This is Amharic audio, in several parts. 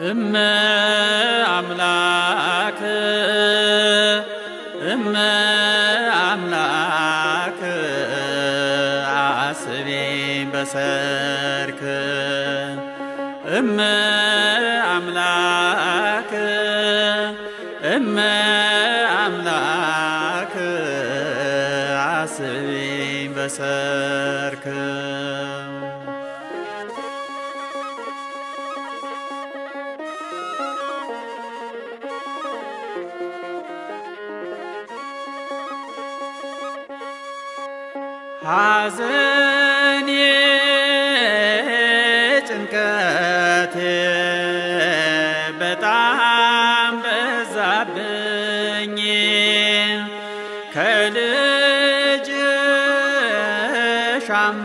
እመ አምላክ እመ አምላክ አስቤን በሰርክ እመ አምላክ እመ አምላክ አስቤን በሰርክ ሐዘኔ ጭንቀቴ በጣም በዛብኝ ከልጅሽ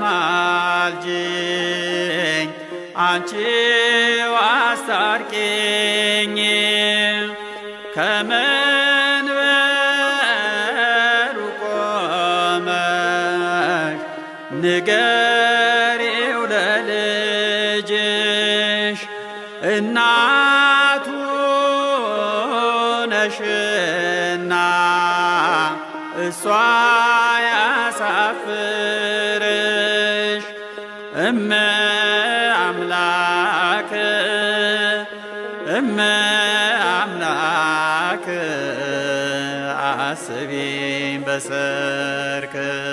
አማልጅኝ አንቺው አስታርቂኝ ከመንበሩ ቆመሽ ንገሪው ለልጅሽ እናቱ ነሽና እሷ ያሳፍርሽ እመ አምላክ እመ አምላክ አስቢን በሰርክ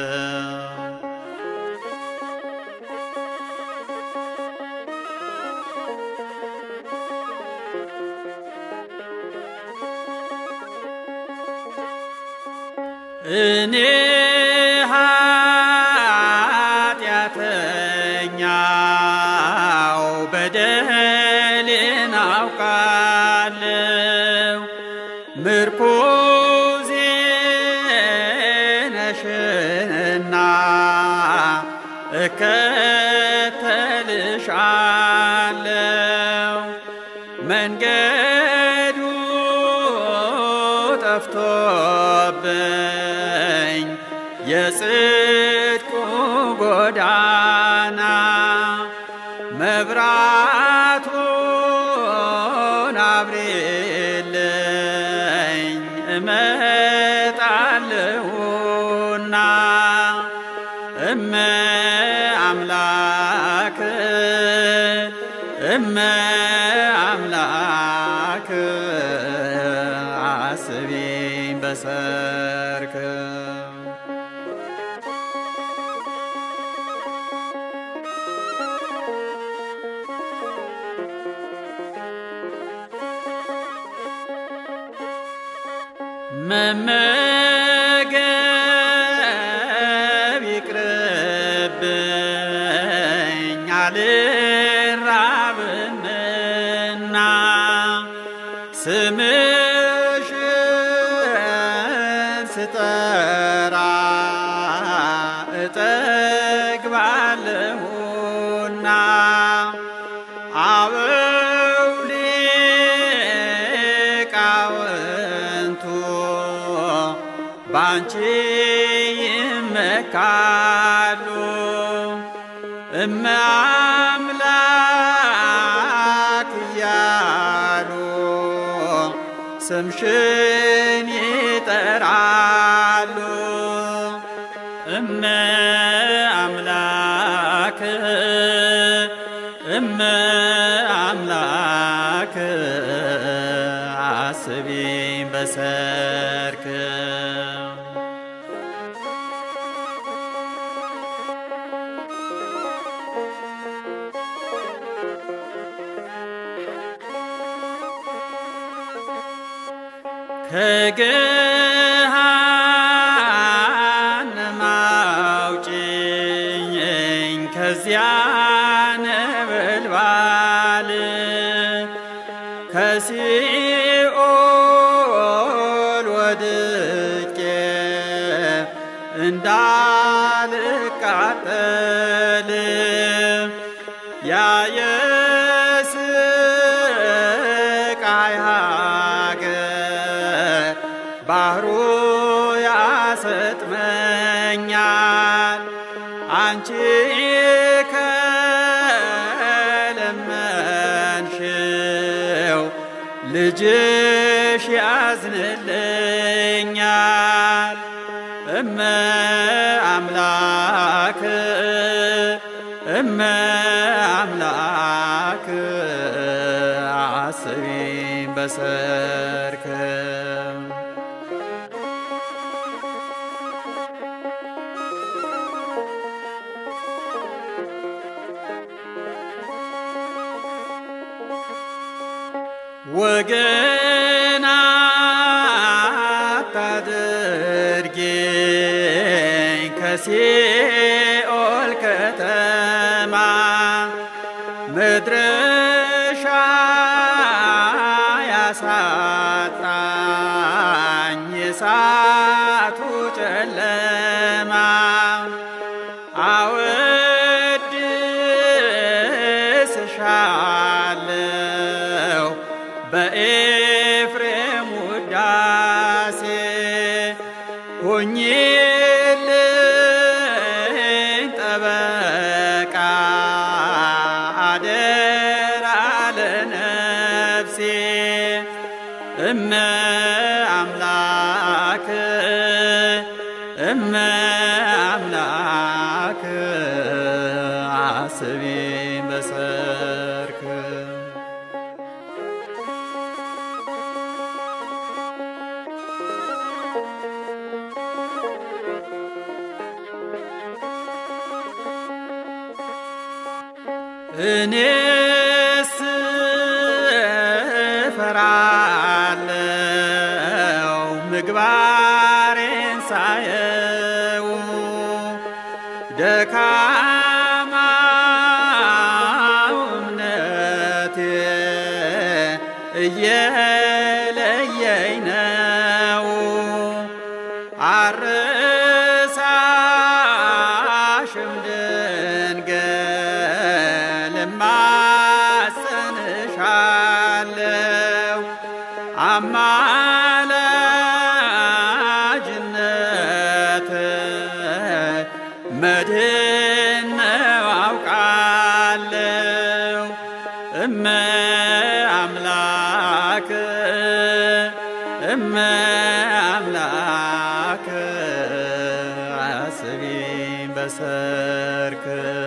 እኔ ኃጢአተኛው በደሌን አውቃለሁ ምርኩዜ ነሽንና እከተልሻለሁ መንገዱ ጠፍቶብኝ የጽድቁ ጎዳና መብራቱን አብሬልኝ እመጣለሁና እመ አምላክ እመ አምላክ አስቢን በሰርክ መመገብ ይቅርብኝ አልራብምና ስምሽን ስጠራ እጠግባለሁና አበው ሊቃውንቱ ባንቺ ይመካሉ እመ አምላክ እያሉ ስምሽን ይጠራሉ እመ አምላክ እመ አምላክ አስቢን በሰርክ ከገሃነም አውጪኝ ከዚያ ነበልባል ከሲኦል ወድቄ እንዳልቃጠል ያ የስቃይ ሀገር ባህሩ ያሰጥመኛል አንቺ ከለመንሽኝ ልጅሽ ያዝንልኛል እመ አምላክ እመ አምላክ አስቢኝ በሰርክ ወገን አታድርጊኝ ከሲኦል ከተማ መድረሻ ያሳጣኝ የሳቱ ጨለማ አወድስሻለሁ በኤፍሬም ውዳሴ ሁኚልኝ ጠበቃ አደራ ለነፍሴ እመ አምላክ እመ አምላክ አስቢኝ በሰርክ እኔስ እፈራለሁ ምግባሬን ሳየው ደካማው እምነቴ እየለየኝ ነው አርሳሽም ድንግል እማጸንሻለሁ አማላጅነት መድህን ነው አውቃለሁ እመ አምላክ እመ አምላክ አስቢኝ በሰርክ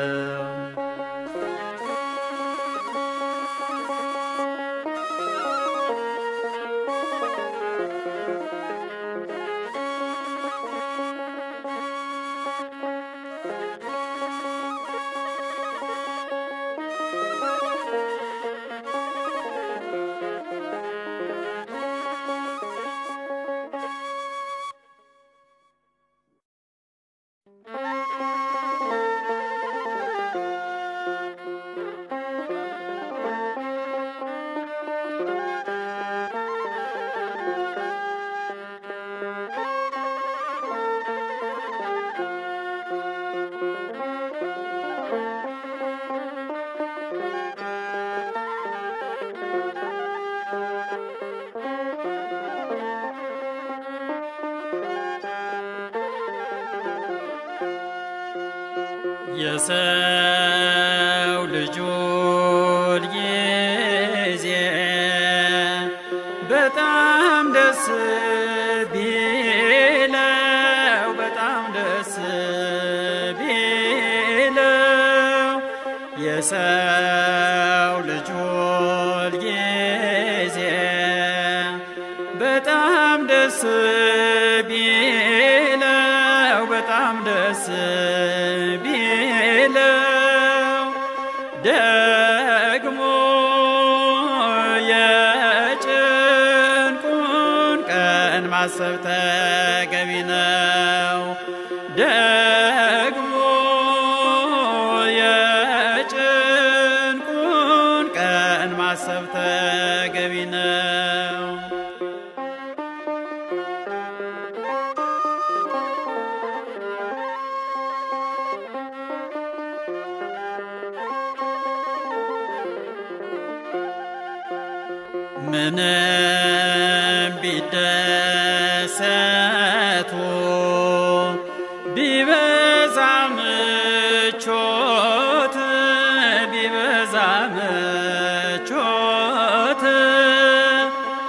የሰው ልጁን ጊዜ በጣም ደስ ቢለው በጣም ደስ ቢለው የሰው ልጁን ጊዜ በጣም ደስ ቢለው በጣም ደስ ቢለው ደግሞ የጭንቁን ቀን ማሰብ ተገቢ ነው። ደግሞ የጭንቁን ቀን ማሰብ ተገቢ ነው። ምንም ቢደሰቱ ቢበዛ ምቾት ቢበዛ ምቾት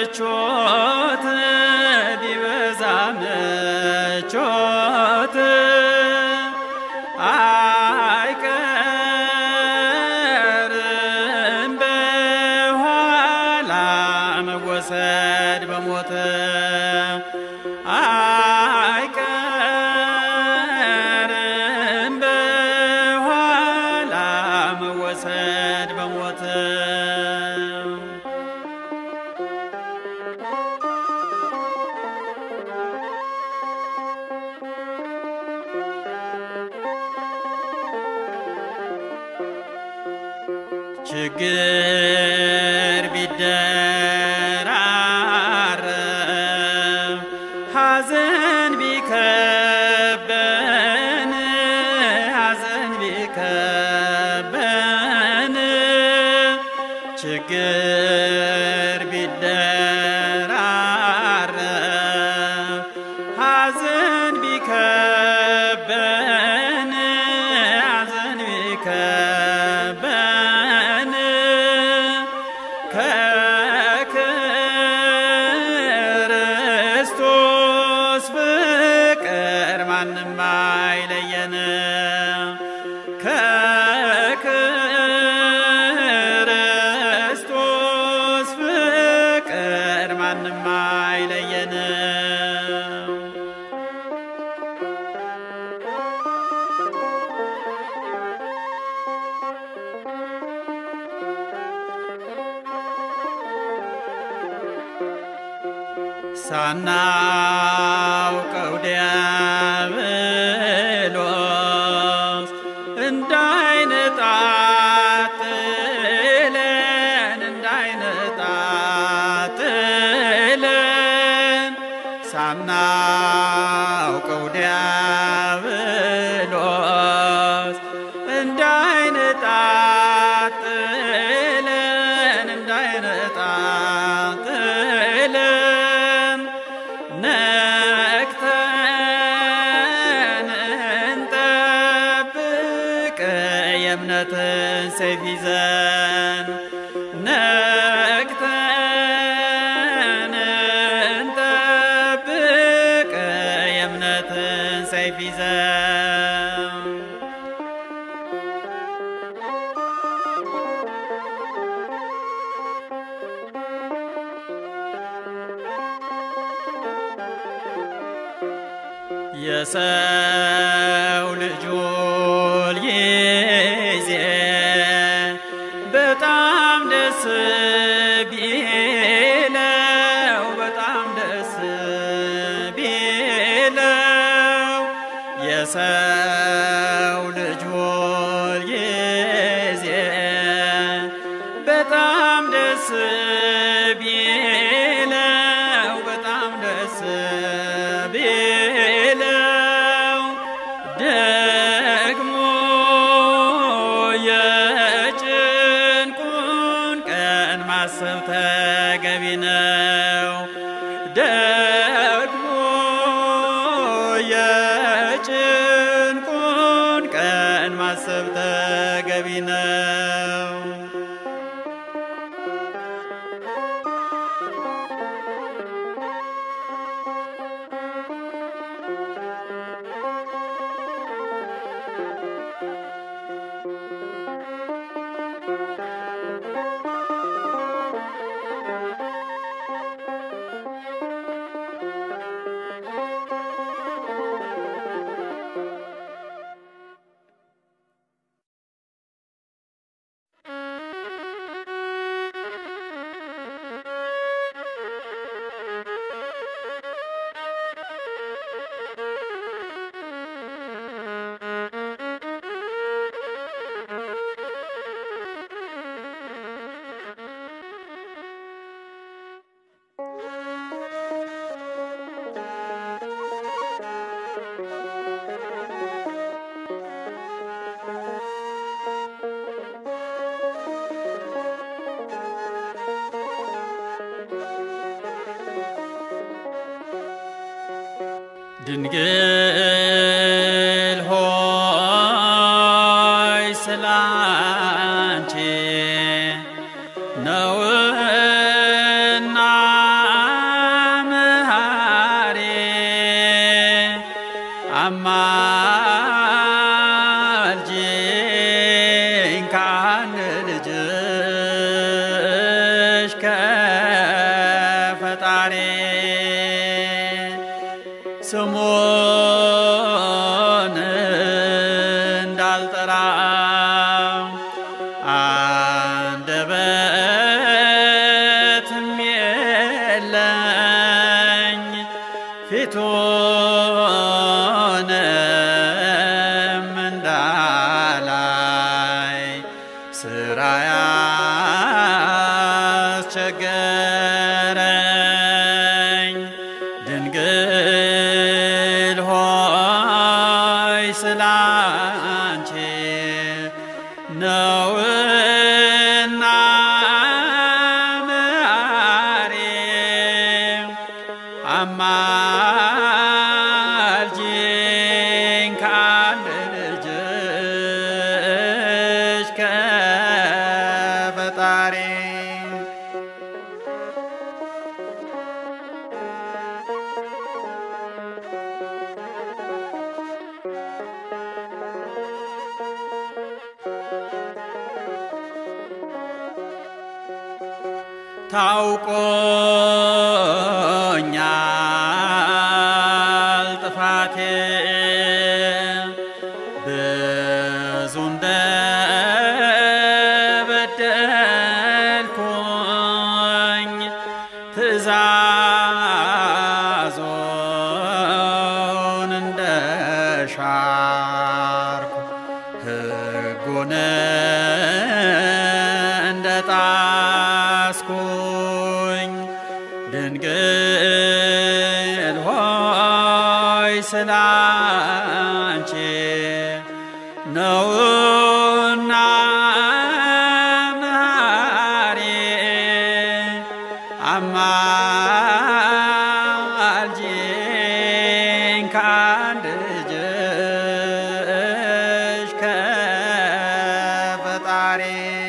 ምቾት ቢበዛ ምቾት አይቀርም በኋላ መወሰድ በሞት አይቀርም በኋላ መወሰድ በሞት ችግር ቢደራረብ ሐዘን ቢከበን ሐዘን ቢከበን ችግር ቢደራረብ ሐዘን ቢከበን ሐዘን ቢከበን ከክርስቶስ ፍቅር ማንም አይለየን ከክርስቶስ ፍቅር ማንም አይለየን ሳናውቀው ዲያብሎስ እንዳይነጣጥለን እንዳይነጣጥለን ሳናውቀው ዲያብሎስ እንዳይነጣጥለን እንዳይነጣጥለን ነቅተን እንጠብቅ የእምነትን ሰይፍ ይዘን ነቅተን እንጠብቅ የእምነትን ሰይፍ ይዘን የሰው ልጅ ጊዜ በጣም ደስ ቢለው በጣም ደስ ቢለው የሰው ልጅ ጊዜ በጣም ደስ ቢለው በጣም ደስ ቢለው ደግሞ የጭንቁን ቀን ማሰብ ተገቢ ነው። ደግሞ የጭንቁን ቀን ማሰብ ተገቢ ነው። ድንግል ሆይ ስላንቺ ነውና አንደበትም የለኝ ፊቱንም እንዳላይ ስራ ያስቸገረኝ ድንግል ሆይ ስላንቺ ነውና መሐሪ አማልጂኝ ከአንድ ልጅሽ ከፈጣሪ ታውቆኛል ጥፋቴ ብዙ እንደበደልኩኝ ትእዛዞን እንደሻርኩ ሕጉን እንደጣስኩኝ ድንግል ሆይ ስላንቺ ነውና መሐሪ አማልጂኝ ከአንድ ልጅሽ ከፈጣሪ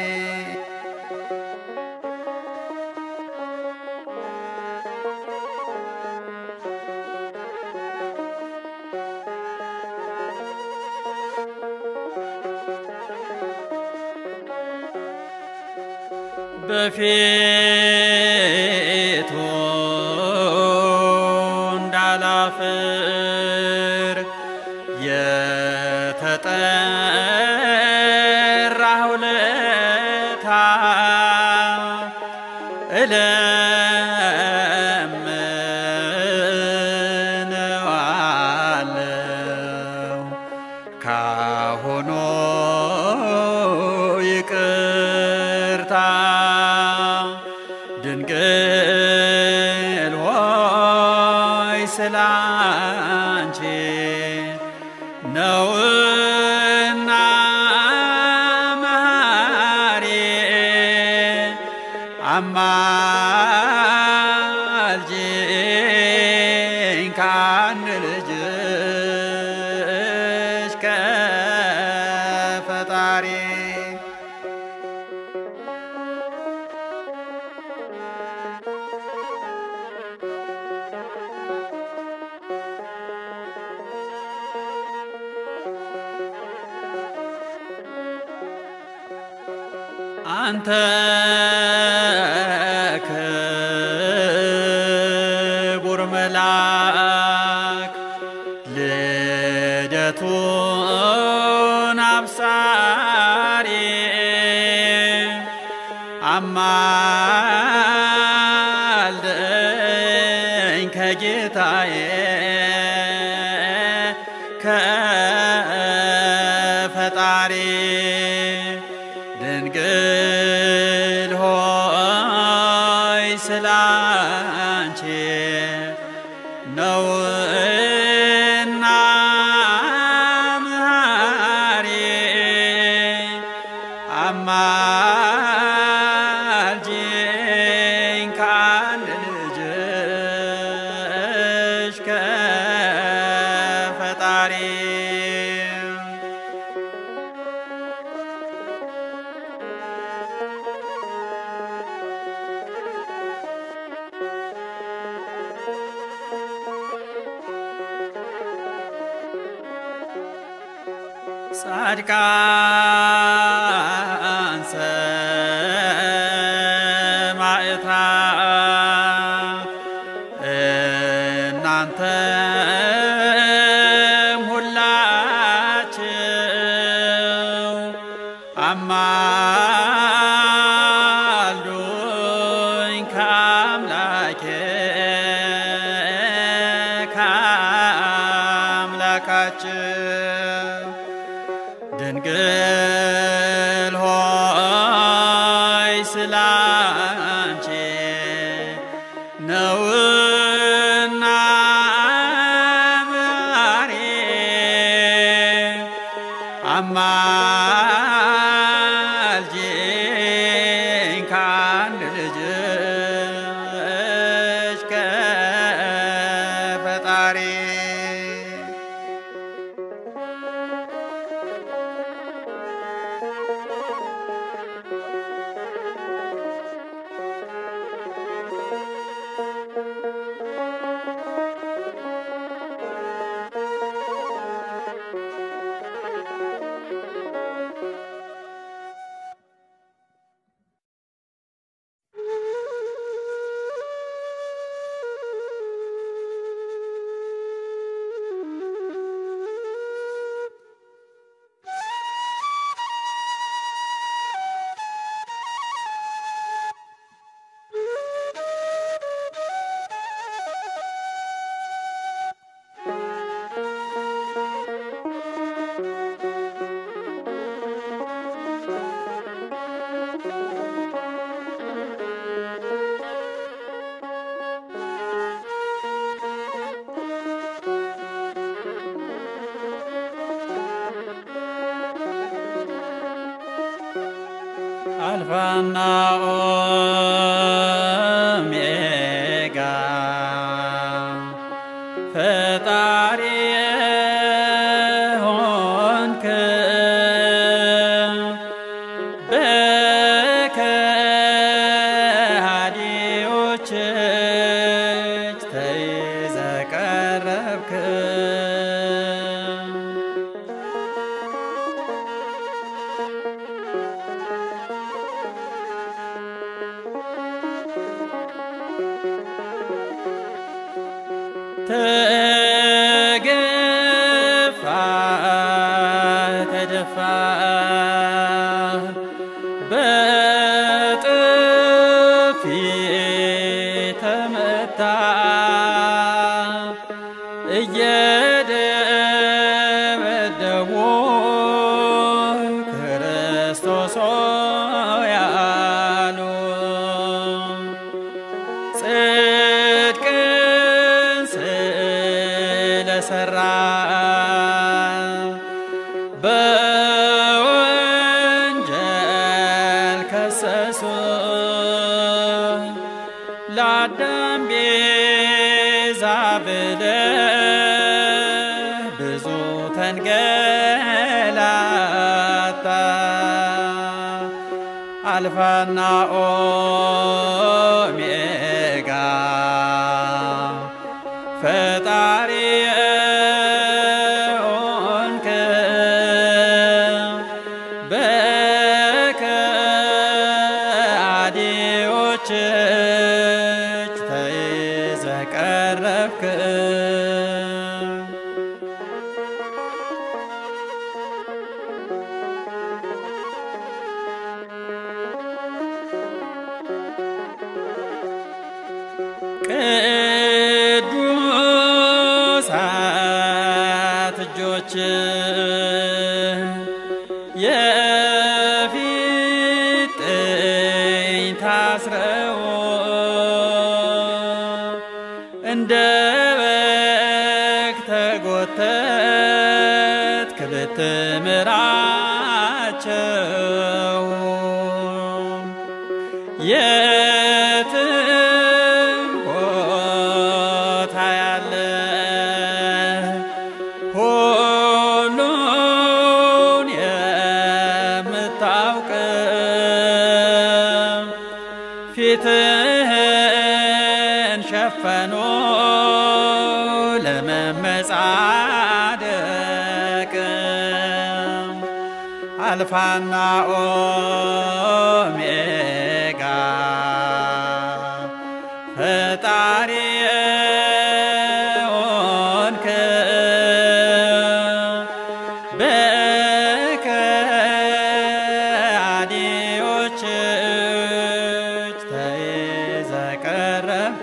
በፊቱ እንዳላፍር የተጠራሁ ለታ እለምነዋለሁ ካሁኑ ይቅርታ ድንግል ሆይ ስላንቺ ነውና መሐሪ አማልጂኝ ከአንድ ልጅሽ ከፈጣሪ አንተ ክቡር መልአክ ልደቱን አብሳሪ አማልደኝ ከጌታዬ ከፈጣሪ ድንግል ሆይ ስላንቺ ነውና መሐሪ አማልጂኝ ከአንድ ልጅሽ ከፈጣሪ ጻድቃን ሰማዕታት እናንተም ሁላችሁ ስላንቺ ነውና ማሬ አማልጅኝ ከአንድ ልጅሽ ከፈጣሪ አልፋና ኦሜጋ ፈጣሪ ሆንክ በከሃዲዎች እጅ ተይዘህ ቀረብክ። ተገፋ ተደፋ በጥፊ ተመታ እየደበደቡ ክርስቶስ ሆይ አሉ። ጽድቅን ስለሰራ በወንጀል ከሰሱ ለአዳም ቤዛ ብለህ ብዙ ተንገላታ አልፋና ኦሜጋ ፈጣሪ ሆንክ በከሃዲዎች እጅ ተይዘህ ቀረብክ። ቅዱሳት እጆች የፊጥኝ ታስረው እንደ በግ ተጎተት ክብት ምራቸው የትም ቦታ ያለ ሁሉን የምታውቅ ፊትህን ሸፈኖ ለመመጻደቅ አልፋና ኦሜጋ ፈጣሪ ሆንክ በከሃዲዎች እጅ ተይዘህ ቀረብክ።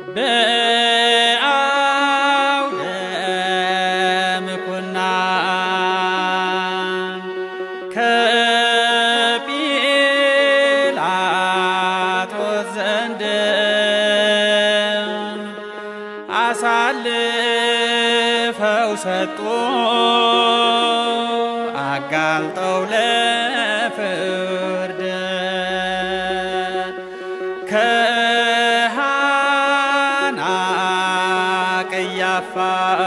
በአውደ ምኩና ከጲላጦስ ዘንድ አሳልፈው ሰጡ አጋልጠው ለፍርድ ከሃና ቀያፋ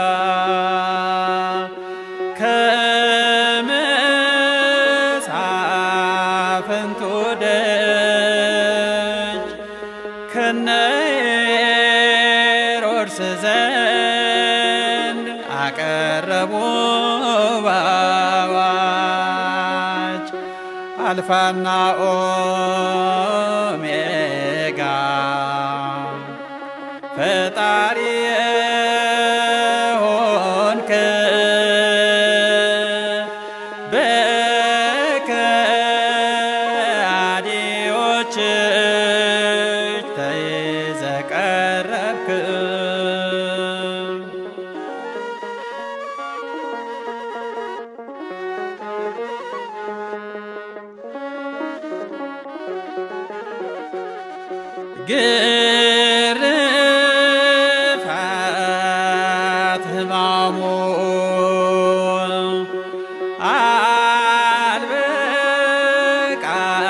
ከመሳፍንቱ ደጅ ከነ ሄሮድስ ዘንድ አቀረቡ በአዋጅ አልፋና ኦሜጋ ፈጣሪ ሆንክ በከሃዲዎች እጅ ተይዘህ ቀረብክ። ግርፋት ሕማሙ አልበቃ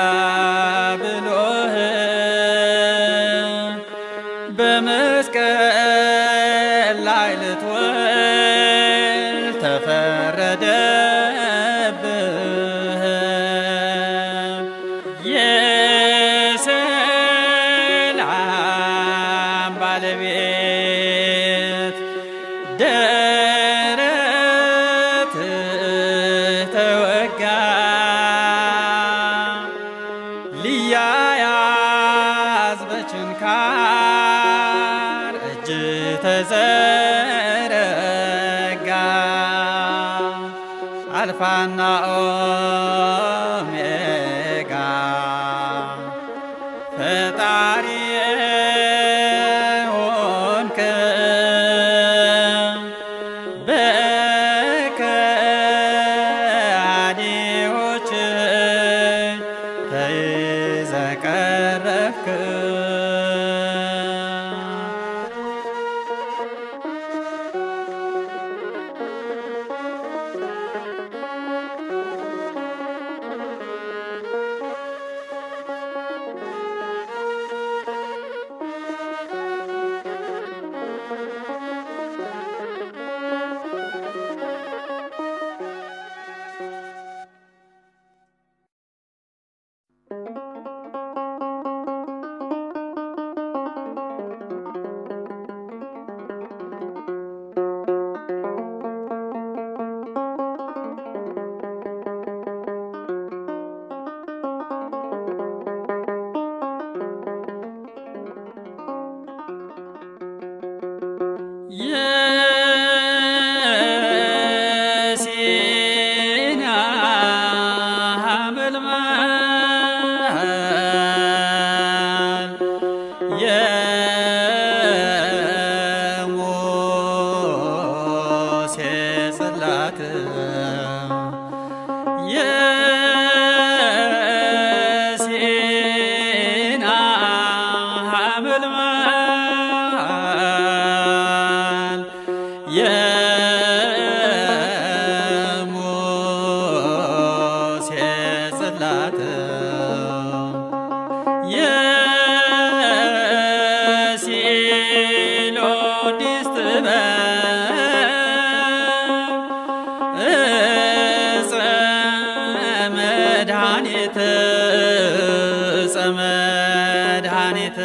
ብሎህ በመስቀል ላይ ልትወል ተፈረደብህ። የሰላም ባለቤት ደረት ተወጋ ሊያያዝ በችንካር እጅ ተዘረጋ አልፋና ኦሜጋ ፈጣሪ ሆንክ በከሃዲዎች እጅ ተይዘህ ቀረብክ። የሲና ሐመልማል የሙሴ ጽላት የሲና ሐመልማል የሙሴ ጽላት የሲሎዲስ ጥበብ እፀ መድኃኒት እፀ መድኃኒት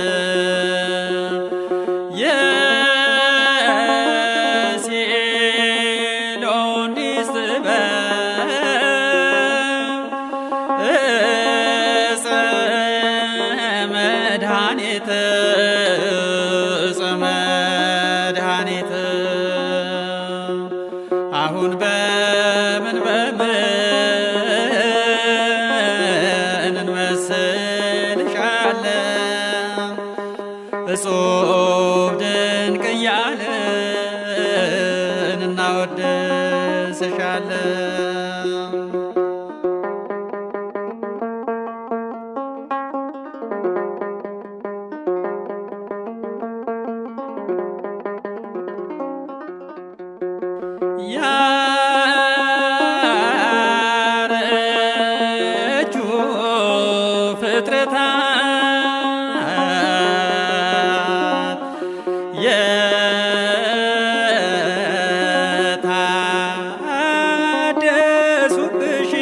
የሲሎዲስ ጥበብ እፀ መድኃኒት እፀ መድኃኒት አሁን በምን በምን እንመስልሻለን እጹብ ድንቅ እያልን እናወድስሻለን። ያረጁ ፍጥረታት የታደሱብሽ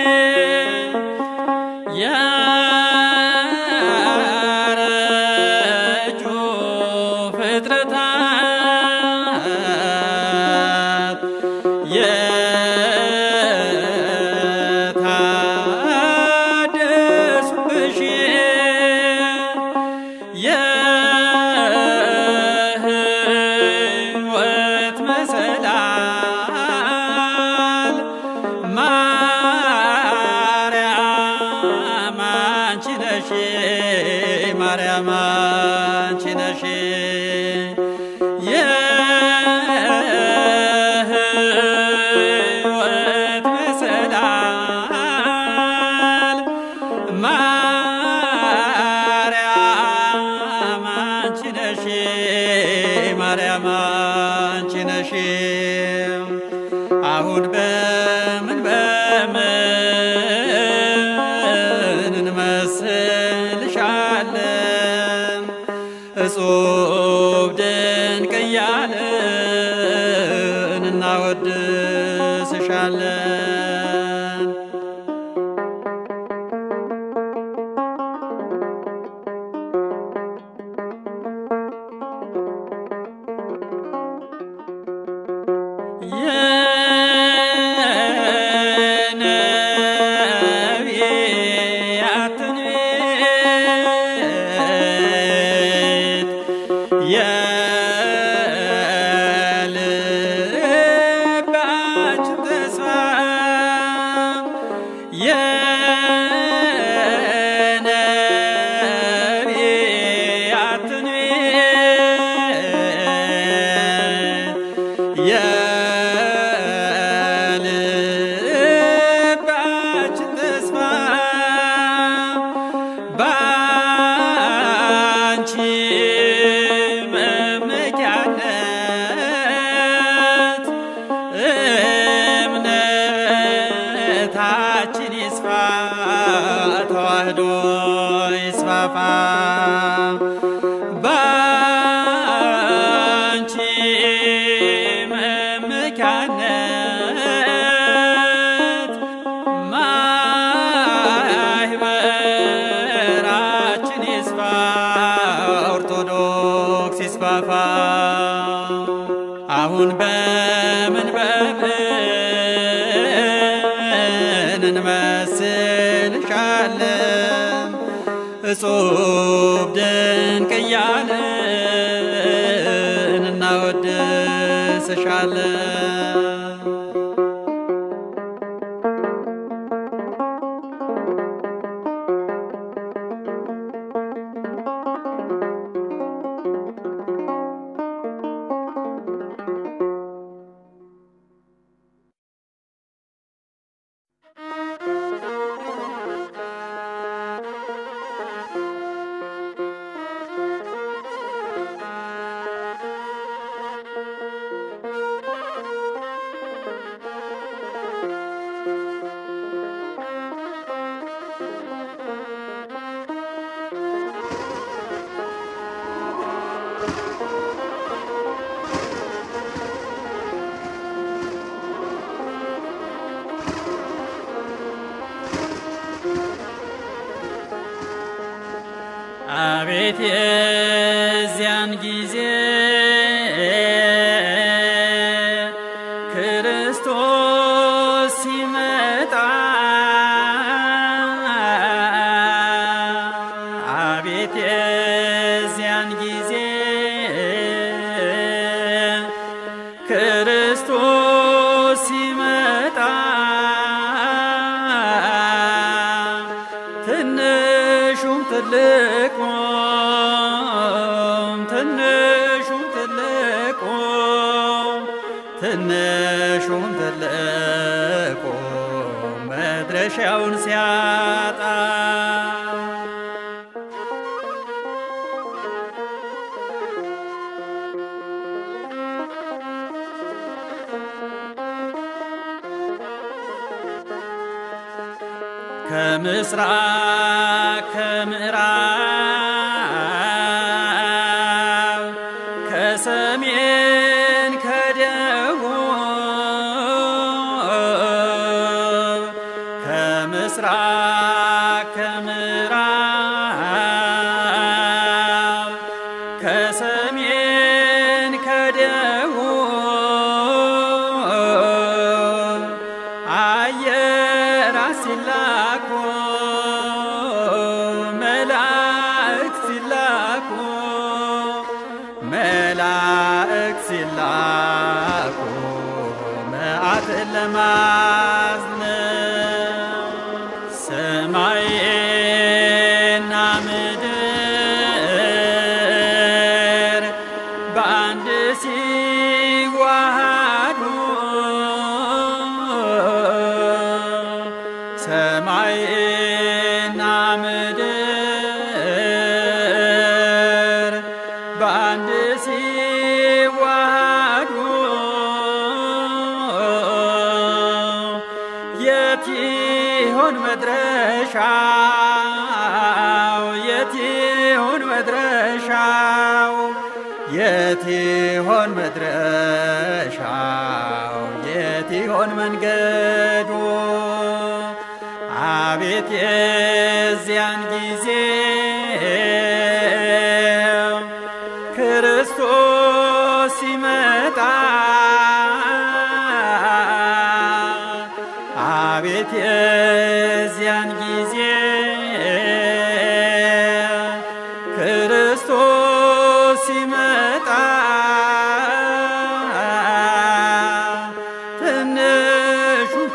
ያረጁ ፍጥረታት የታደሱብሽ የሕይወት መሰላል ማርያም አንቺ ነሽ ማርያም አንቺ ነሽ የሕይወት መሰላል ማርያም አንቺ ነሽ ማርያም አንቺ ነሽ አሁን በምን በምን እንመስልሻለን እጹብ ድንቅ እያልን እናወድስሻለን። የነቢያትን ቤት የልባችን ተስፋ የነቢያትን ቤት የልባችን ተስፋ ባንቺ መመኪያነት እምነታችን ይስፋ ተዋህዶ ይስፋፋ ባንቺ መመኪያነት ማህበራችን ይስፋ ኦርቶዶክስ ይስፋፋ አሁን በምን በምን እንመስልሻለን እጹብ ድንቅ እያልን እናወድስሻለን። አቤት የዚያን ጊዜ ክርስቶስ ሲመጣ አቤት የዚያን ጊዜ ክርስቶስ ሲመጣ ትንሹም ትልቁም መድረሻውን ሲያጣ ከምስራቅ ከምዕራብ ከሰሜን ከደቡብ ከምስራቅ ከምዕራብ ከሰሜን ከደቡብ አየራት ሲላኩ መላእክት ሲላኩ መላእክት ሲላኩ መዓትን ለማዝነብ ሰማይና ምድር በአንድ ሲዋሃዱ ሰማይና ምድር በአንድ ሲዋሃዱ የት ይሆን መድረሻው? የት ይሆን መድረሻው? የት ይሆን መድረሻው? የት ይሆን መንገዱ? አቤት የዚያን ጊዜ ክርስቶስ ሲመጣ አቤት የዚያን ጊዜ ክርስቶስ ሲመጣ ትንሹም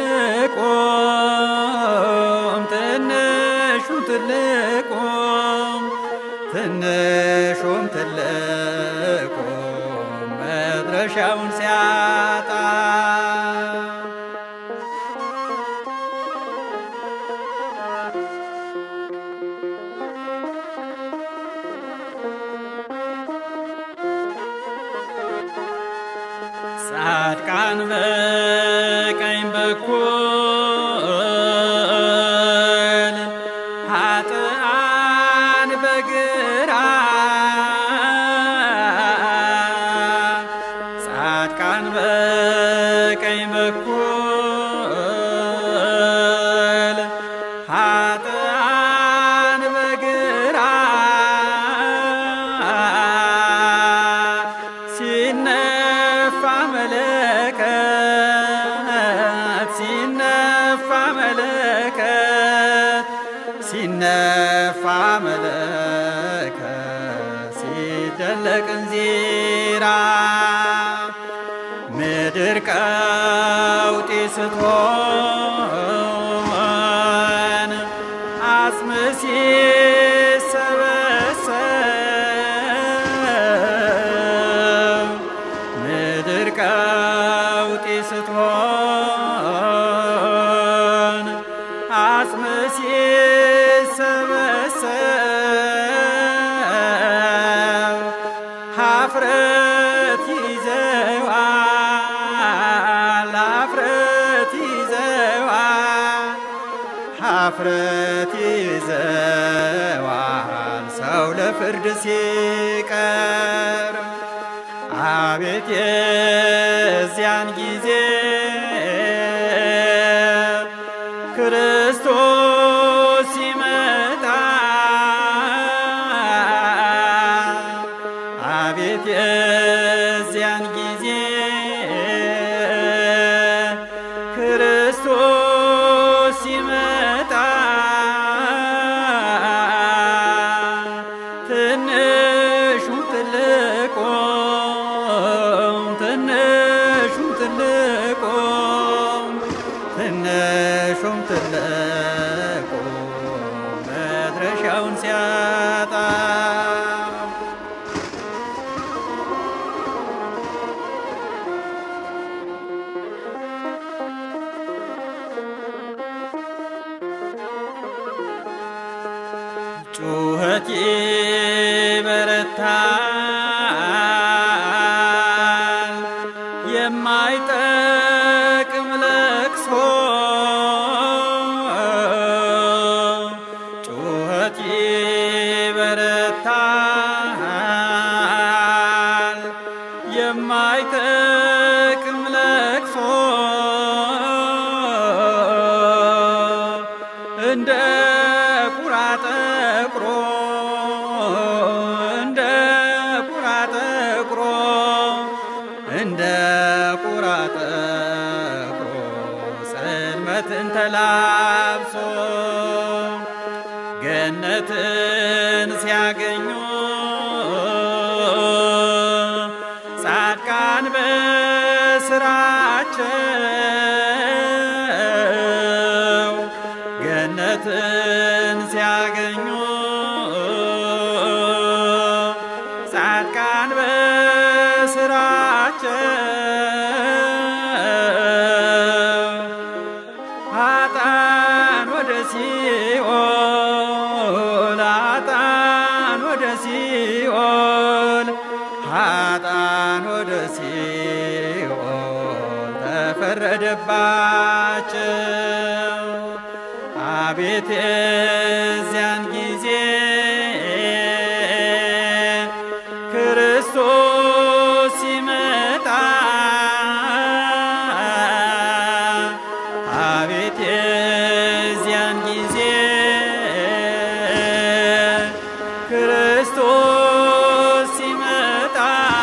ትልቁም ትንሹም ትልቁም ትንሹም ትልቁም መድረሻውን ሲያጣ ጻድቃን በቀኝ በኩል ኃጥአን በግራ ጻድቃን በቀኝ በኩል ኃጥአን በግራ ሲነፋ መለከት ሲነፋ መለከት ሲነፋ መለከት ሲደለቅ እንዚራ ምድር ቀውጢ ስትሆን አጽም ሲሰበሰብ ምድር ቀውጢ ስትሆን አጽም ሲሰበሰብ ሀፍረት ይዘዋል ሀፍረት ይዘዋል ሀፍረት ይዘዋል ሰው ለፍርድ ሲቀርብ አቤት የዚያን ጊዜ ክርስቶስ ሲመጣ አቤት የዚያን ጊዜ ክርስቶስ ሲመጣ ትንሹም ትልቁም ትንሹም ትልቁም ትንሹም ትልቁም መድረሻውን ሲያጣ ይበረታል የማይጠቅም ለቅሶ ጩኸት ይበረታል የማይጠቅም ለቅሶ እንደ ቁራ ጠቁሮ እንደ ቁራ ጠቁሮ እንደ ቁራ ጠቁሮ ጽልመትን ተላብሶ ገነትን ሲያገኙ ጻድቃን በስራቸው ገነትን ሲያገኙ ጻድቃን በስራቸው ኃጥአን ወደ ሲኦል ኃጥአን ወደ ሲኦል ኃጥአን ወደ ሲኦል ተፈረደባቸው። አቤት የዚያን ጊዜ ክርስቶስ ሲመጣ አቤት የዚያን ጊዜ ክርስቶስ ሲመጣ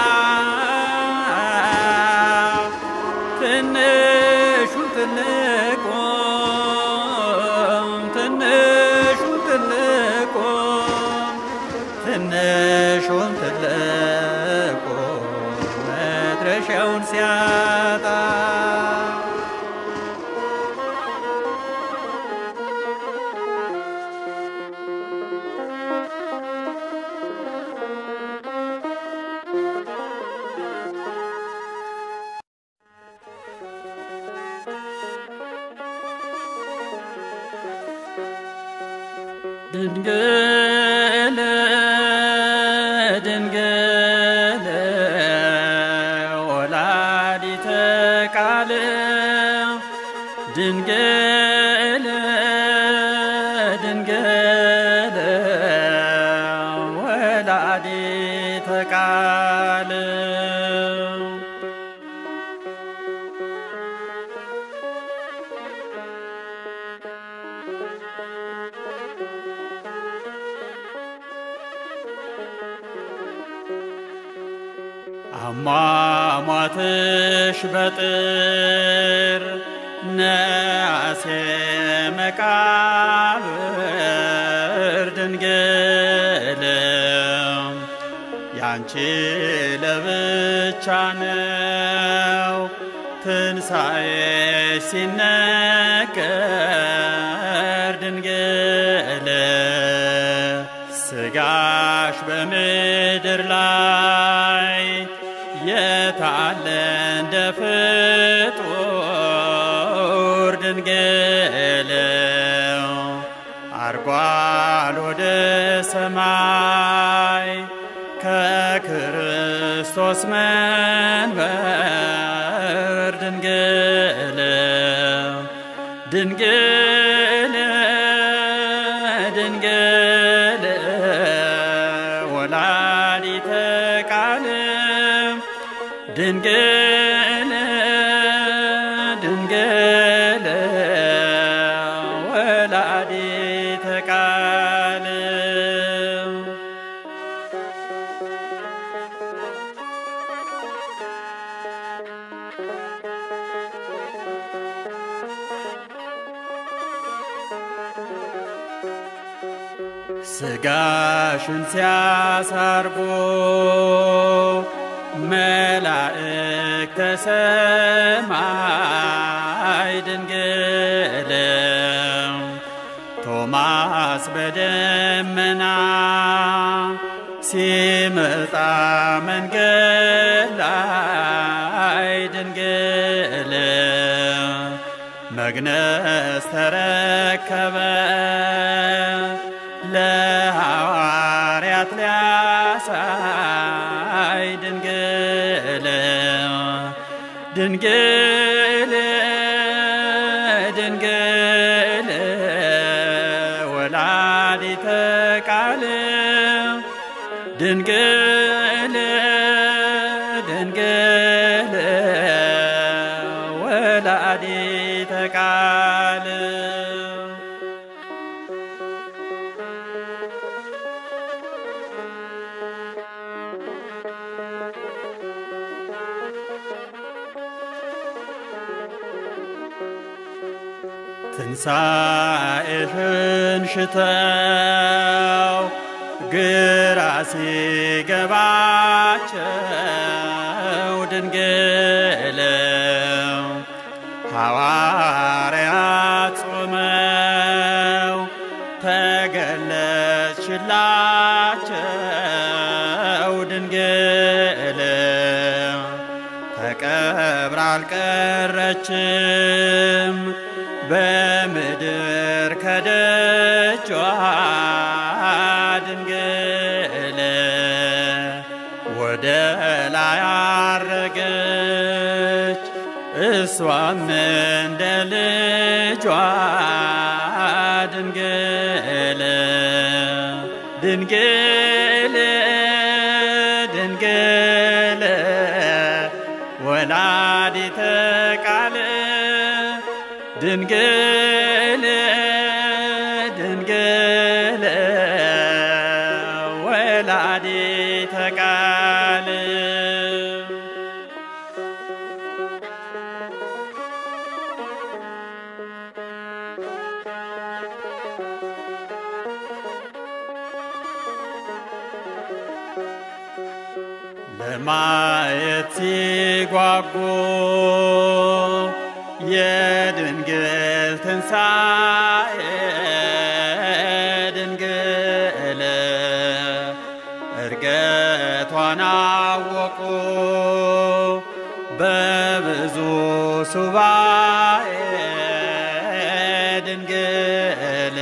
ትንሹን ትልቁም ትንሹን ትልቁም ትንሹን ትልቁም መድረሻውን ሲያጣ ድንግል ድንግል ወላዲተ ቃል ድንግል ድንግል ወላዲተ ቃል አሟሟትሽ በጥር ነሐሴ መቃብር ድንግል ያንቺ ለብቻ ነው ትንሣኤሽ ሲነገር ድንግል ስጋሽ በምድር ላይ የታለ እንደ ፍጡር ድንግል አርጓል ወደ ሰማይ ከክርስቶስ መንበር ድንግል ድንግል ድንግል ወላዲተ ቃል ድንግል ድንግል ወላዲተ ቃል ስጋሽን ሲያሳርጎ መላእክተ ሰማይ ድንግል ቶማስ በደመና ሲመጣ መንገድ ላይ ድንግል መግነዝ ተረከበ ለሐዋርያት ሊያሳይ ድንግል ድንግል ወላዲተ ቃል ድንግል ድንግል ወላዲተ ቃል ትንሣኤሽን ሽተው ግራ ሲገባቸው ድንግል ሐዋርያት ጾመው ተገለጽሽላቸው ድንግል ተቀብራ አልቀረችም በምድር ከደጇ ድንግል ወደ ላይ አረገች እሷም እንደ ልጇ ድንግል ድንግል ድንግል ወላዲተ ቃል ድንግል ድንግል ወላዲተ ቃል ለማየት ሲጓጉ የድንግል ትንሣኤ ድንግል እርገቷን አወቁ በብዙ ሱባኤ ድንግል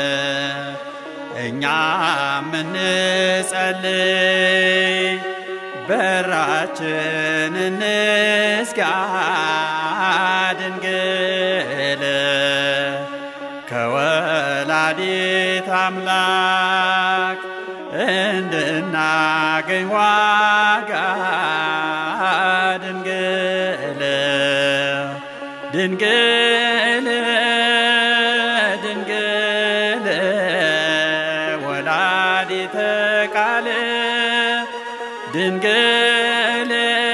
እኛ ምንጸልይ በራችን እንዝጋ ድንግል ከወላዲት አምላክ እንድናገኝ ዋጋ ድንግል ድንግል ድንግል ወላዲተ ቃል ድንግል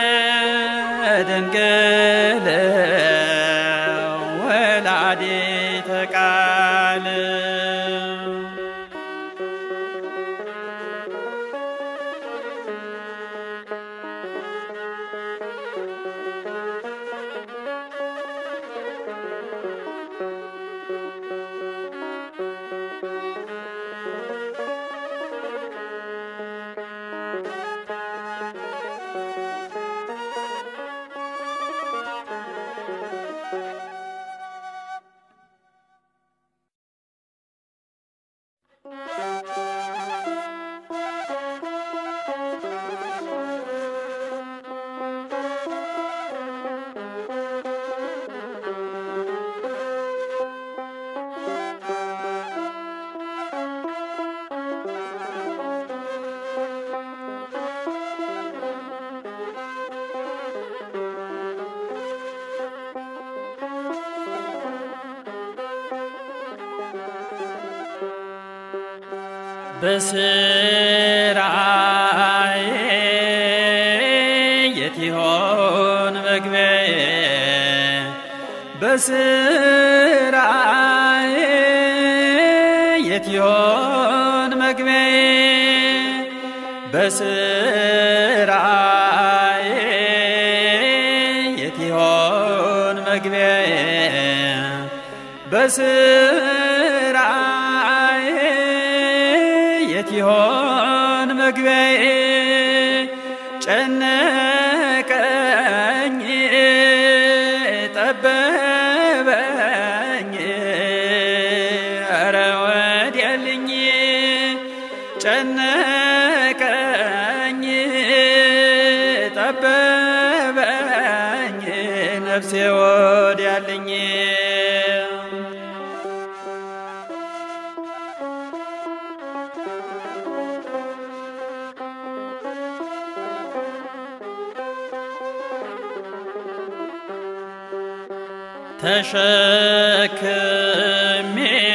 ድንግል ወላዲተ ቃል በስራዬ የት ይሆን መግቢያዬ? በስራዬ የት ይሆን መግቢያዬ? በስራዬ የት ይሆን መግቢያዬ? በስራዬ የት ይሆን መግቢያዬ? ጨነቀኝ ጠበበኝ ኧረ ወዲያልኝ ጨነቀኝ ጠበበኝ ነፍሴ ወዲያልኝ ተሸክሜ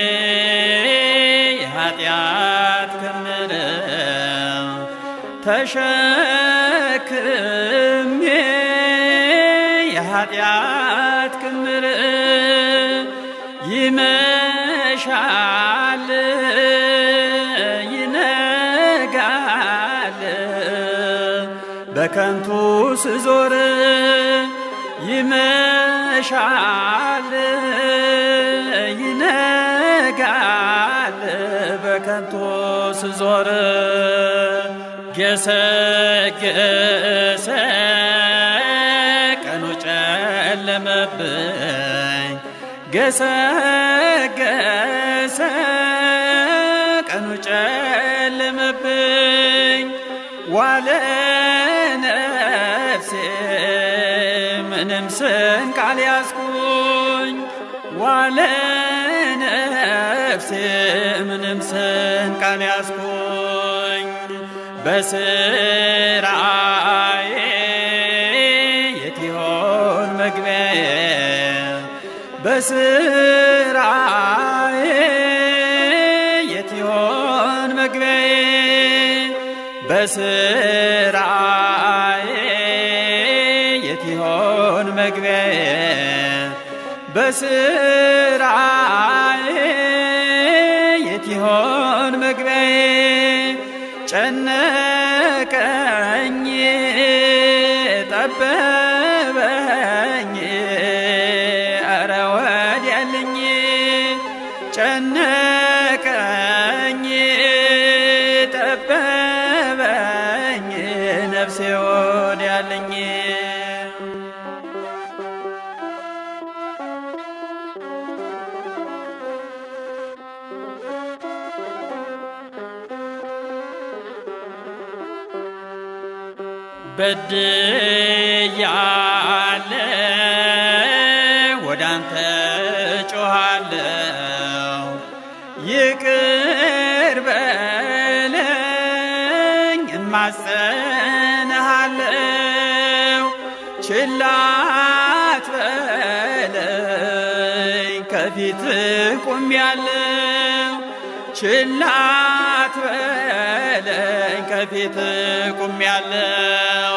የኃጢአት ክምር ተሸክሜ የኃጢአት ክምር ይመሻል ይነጋል በከንቱ ስዞር ይመሻል ይነጋል በከንቱ ስዞር ገሰገሰ ቀኑ ጨለመብኝ ገሰገሰ ቀኑ ጨለመብኝ ዋለ ነፍሴ ምንም ስንቅ አልያዝኩኝ ዋለ ነፍሴ ምንም ስንቅ አልያዝኩኝ በስራዬ የት ይሆን መግቢያዬ በስራዬ የት ይሆን መግቢያዬ በስራዬ የት ይሆን መግቢያዬ በስራዬ የት ይሆን መግቢያዬ ጨነቀኝ ጠበበኝ ኧረ ወዲያልኝ ጨነቀኝ ጠበበኝ ነፍሴ ወዲያልኝ በድያለሁ ወደ አንተ ጮኻለሁ ይቅር በለኝ እማጸንሃለሁ ችላ አትበለኝ ከፊት ቁሜያለሁ ችላ አትበለኝ ከፊት ቁሜያለሁ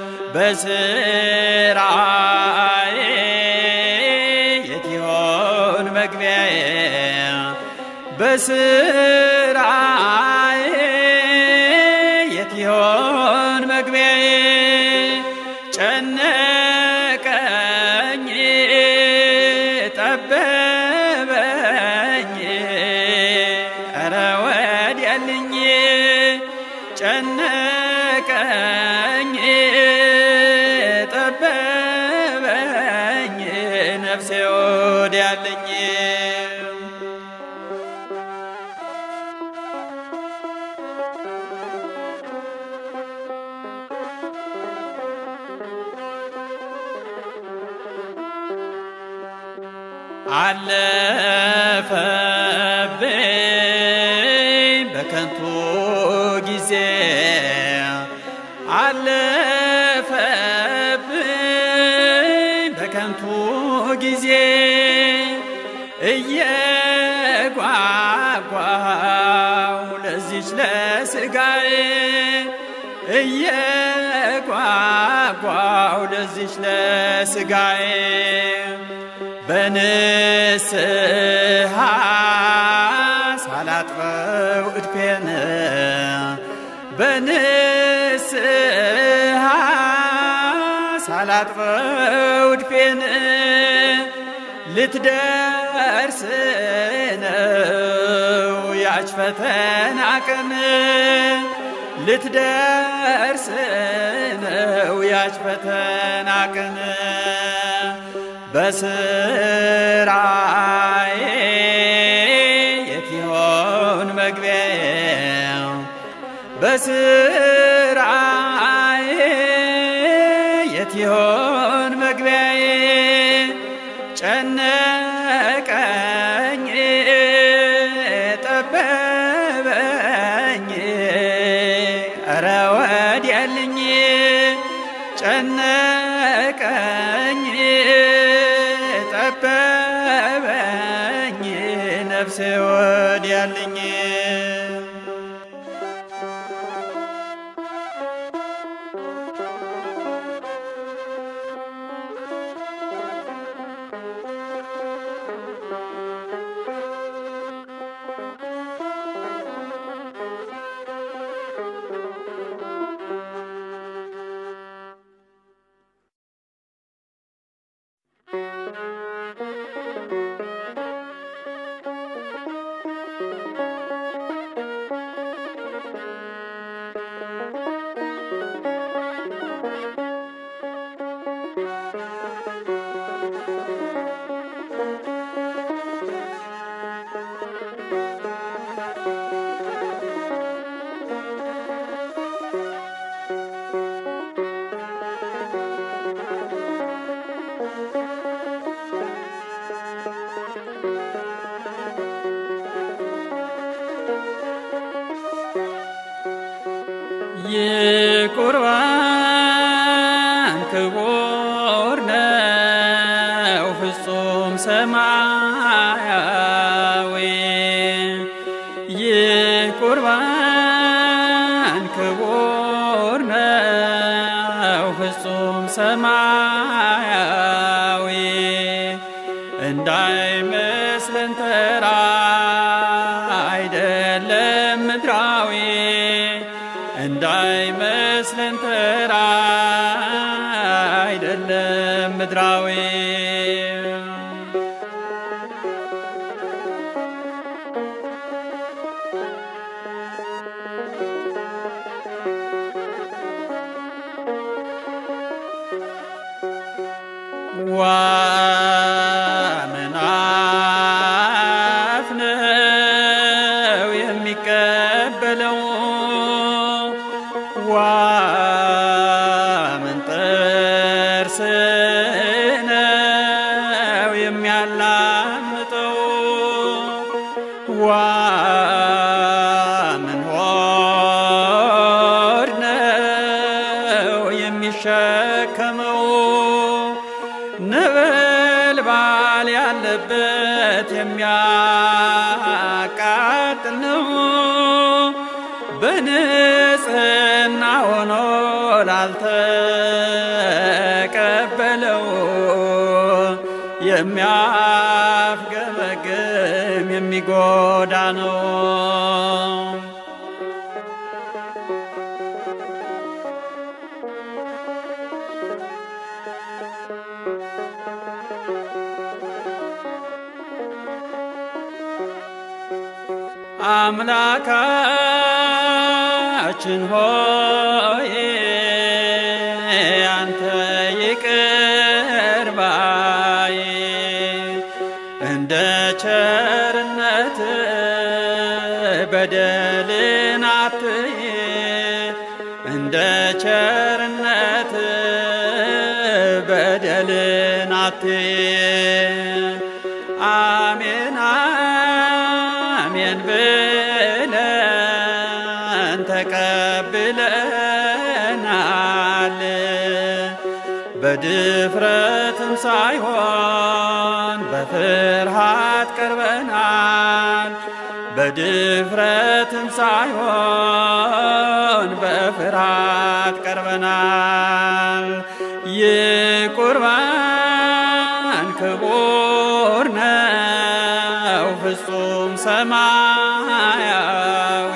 በስራዬ የት ይሆን መግቢያዬ በስራዬ የት ይሆን መግቢያዬ ጨነቀኝ ጠበበኝ ኧረ ወዲያልኝ ጨነቀኝ ጠበበኝ ነፍሴ ወዲያልኝ አለፈብኝ በከንቱ ጊዜ አለፈብኝ በከንቱ ጊዜ እየጓጓው ለዚች ለስጋዬ እየጓጓው ለዚች ለስጋዬ በንስሐ ሳላጥበው እድፌን በንስሐ ሳላጥበው እድፌን ልትደርስ ነው ያች ፈተና ቀን ልትደርስ ነው ያች ፈተና ቀን በስራዬ የት ይሆን መግቢያዬ በስራዬ የት ይሆን መግቢያዬ ጨነቀኝ ጠበበኝ ነፍሴ ወዲያልኝ የቁርባን ክቡር ነው ፍጹም ሰማያዊ የቁርባን ክቡር ነው ፍጹም ሰማያዊ እንዳይመስለን ተራ አይደለም ምድራዊ እንዳይመስለን ተራ አይደለም ምድራዊ ዋመናፍ ነው የሚቀበለው ዋመን ጥርስ ነው የሚያላምጠው ዋመን ሆድ ነው የሚሸከመው ነበልባል ያለበት የሚያቃጥል ነው። በንጽህና ሆኖ ላልተቀበለው የሚያፍገመግም የሚጎዳ ነው። አምላካችን ሆይ አንተ ይቅር ባይ እንደ ቸርነት በደልን አትይ እንደ ቸርነት በደልን አትይ አሜን አሜን ብለን ተቀብለናል። በድፍረትም ሳይሆን በፍርሃት ቀርበናል። በድፍረትም ሳይሆን በፍርሃት ቀርበናል። የቁርባን ክቡር ነው ፍጹም ሰማያዊ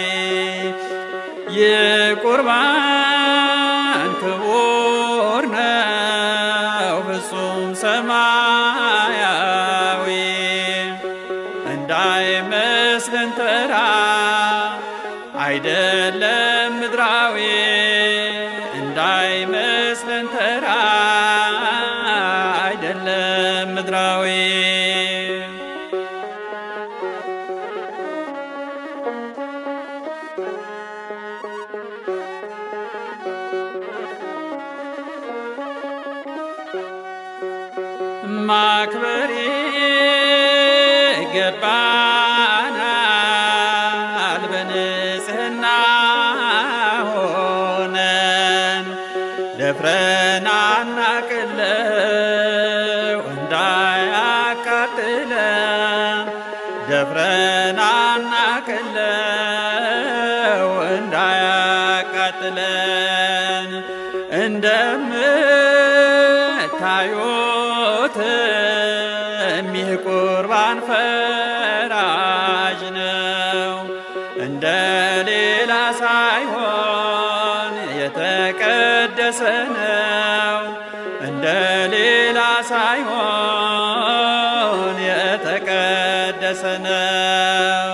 የቁርባን ክቡር ነው ፍጹም ሰማያዊ እንዳይመስለን ተራ አይደለም ምድራዊ እንዳይመስለን ተራ አይደለም ምድራዊ ማክበር ይገባናል በንጽህና ሆነን ደፍረን አናቅለው እንዳያቃጥለን ደፍረን አናቅለው እንዳያቃጥለን እንደምታዩት ይህ ቁርባን ፈራጅ ነው እንደ ሌላ ሳይሆን የተቀደሰ ነው እንደ ሌላ ሳይሆን የተቀደሰ ነው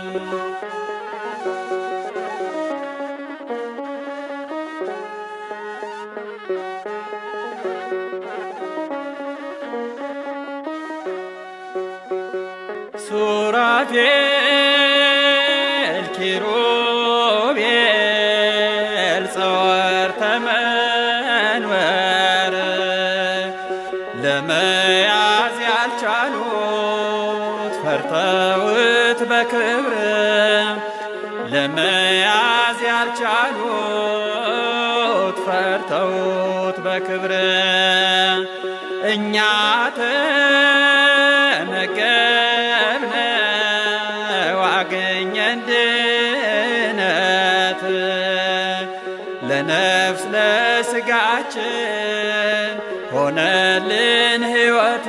ሱራፌል ኪሩቤል ጸወርተ መንበር ለመያዝ ያልቻሉት ፈርተውት በክብር ለመያዝ ያልቻሉት ፈርተውት በክብር እኛ ተመገብነ ዋገኘን ድነት ለነፍስ ለስጋችን ሆነልን ሕይወት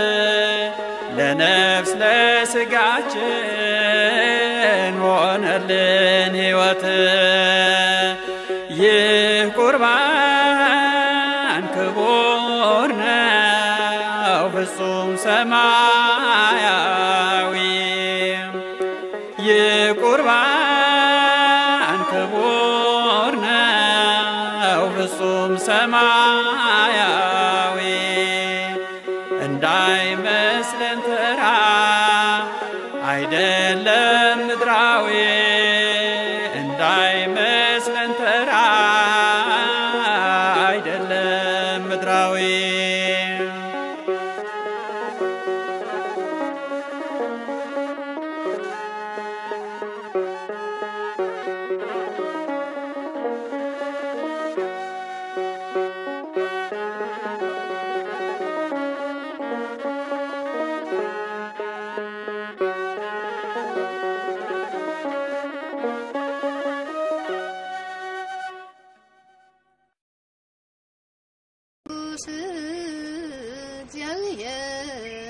ለነፍስ ለስጋችን ሆነልን ሕይወት ይህ ቁርባን ክቡር ነው ፍጹም ሰማያዊ ይህ ቁርባን ክቡር ነው ፍጹም ሰማያዊ እንዳይመስለን ተራ አይደለም ምድራዊ እንዳይመስለን ተራ አይደለም ምድራዊ ቅዱስ እግዚአብሔር